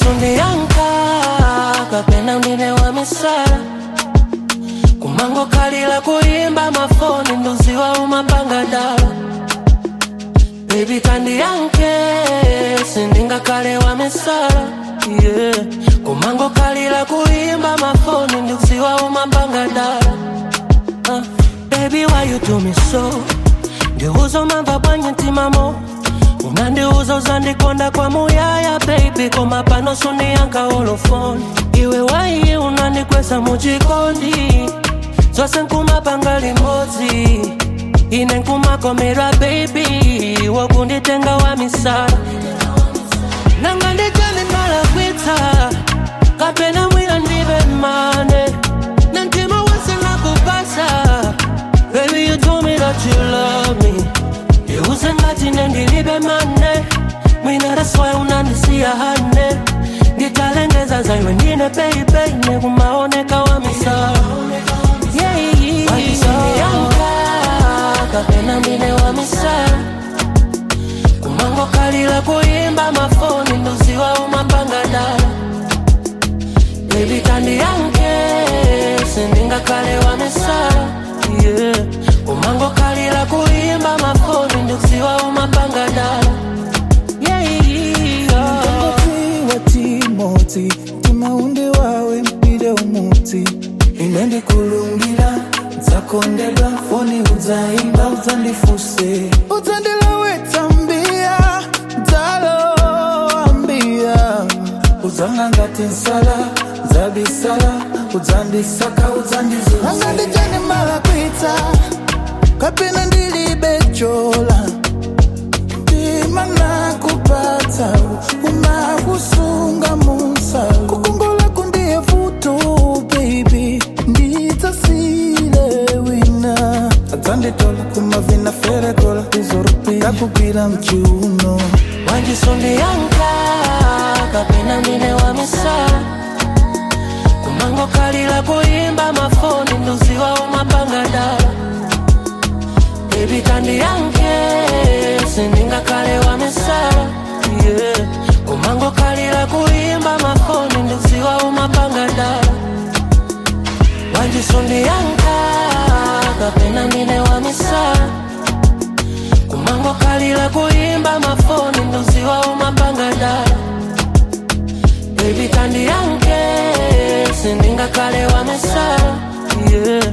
wanjisundiyanka kapena ndine wa misala kumango kalila kuyimba mafoni nduziwa umapanga dala Baby kandiyanke sindingakale wa misala yeah. kumango kalila kuyimba mafoni nduziwa umapanga dala uh, Baby why you do me so ndiuza umamva bwanye ntimamo unandiuza uzandikonda kwa muyaya baby koma pano suniyanka olofoni iwe waiye unandikwesa muchikondi zose nkumapanga limodzi ine nkumakomerwa baby wokunditenga wa misala nanga ndijani ndalakwitsa kapena mwina ndibe mane na mtima wese nakupasa baby you told me that you love me iuze ngati nendilibe mane mwina that's why unandisiya hane nditalengeza zaiwe ndine baby nekumaoneka wa misala yeah, yeah. Wajisoniyanka, kapena ndine wa misala kumango kalila kuyimba mafoni nduziwa umapanga dala baby kandiyanke sindingakale wa misala yeah. kumango kalila kuyimba mafoni nduziwa umapanga dala yeah, yeah. Mtangotiwa Timoti timaundi wawe mpide umuti ine ndikulungila nzakondedwa foni udzaimba udzandifuse udzandilawetsa mbia dzaloambia udzanga ngati nsala dzabisala udzandisaka udzandizuza anga ndijani malakwitsa kapena ndilibe chola ndima nakupatsa unakusunga musalu kukongola kundiye vuto baby ndidzasile wina adzanditola kumavina ferekola izorupi yakugwira mchiuno wanjisundiyanka kapena ndine wa misala kumango kalila kuyimba mafoni nduziwa umapanga dala baby kandiyanke sindingakale wa misala yeah. kumango kalila kuyimba mafoni nduziwa umapanga dala wanjisundiyanka kapena ndine wa misala kumango kalila kuyimba mafoni nduziwa umapanga dala baby kandiyanke sindingakale wa misala yeah.